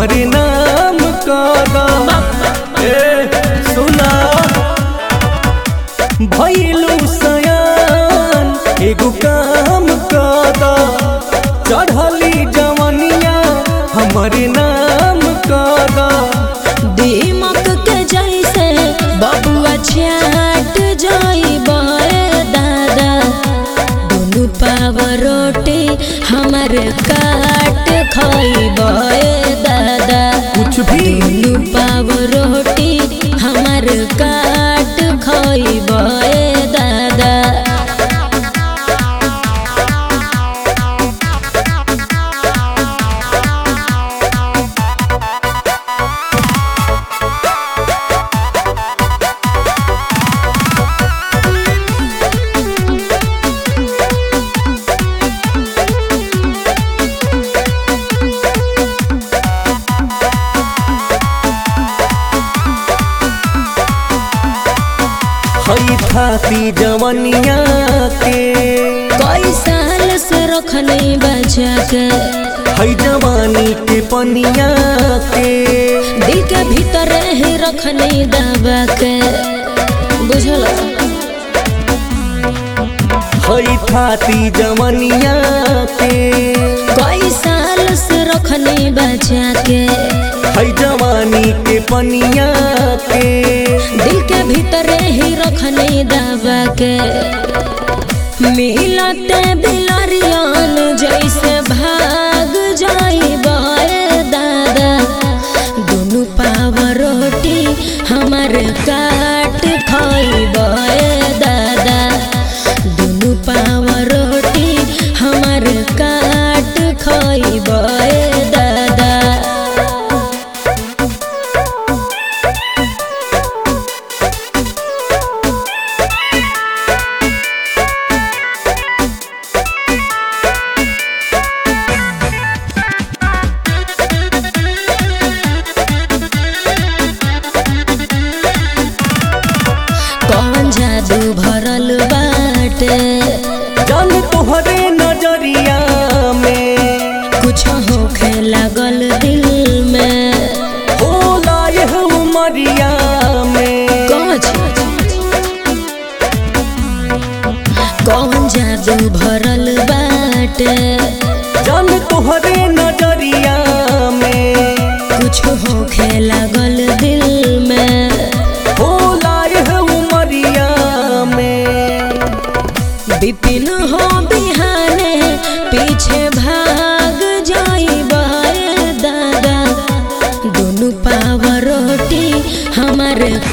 हमर नाम कदा ए सुना भैलू सयान एगो काम कदा चढ़ली जवनिया हमर नाम कदा दीमक के जैसे बबुआ छाट जाई दादा दुनु पाव रोटी हमर काट खाई दादा कुछ भी दुनु पाव रोटी हमर काट खाई दादा हई थाती जवनिया के कई साल से रखने बचा के हई जवानी के पनिया के दिल के भीतर ही रखने दबा के बुझल हई थाती जवनिया के कई साल से रखने बचा के हई जवानी के पनिया के दिल के भीतर ही रखने दबा के मिलते बिलरियन जैसे भाग जाई दादा दोनों पाव रोटी हमर काट खाई दादा दोनों पाव रोटी हमर काट खाई दादा कौन जादू भरल बाटे जान तोहरे नजरिया में कुछ होखे लागल दिल में होला यह उमरिया में कौन कौन जादू भरल बाटे जान तोहरे नजरिया में कुछ होखे लागल दिल में होला यह उमरिया में बिपिन हो बिहाने पीछे भाग जाई दादा दोनों पाव रोटी हमर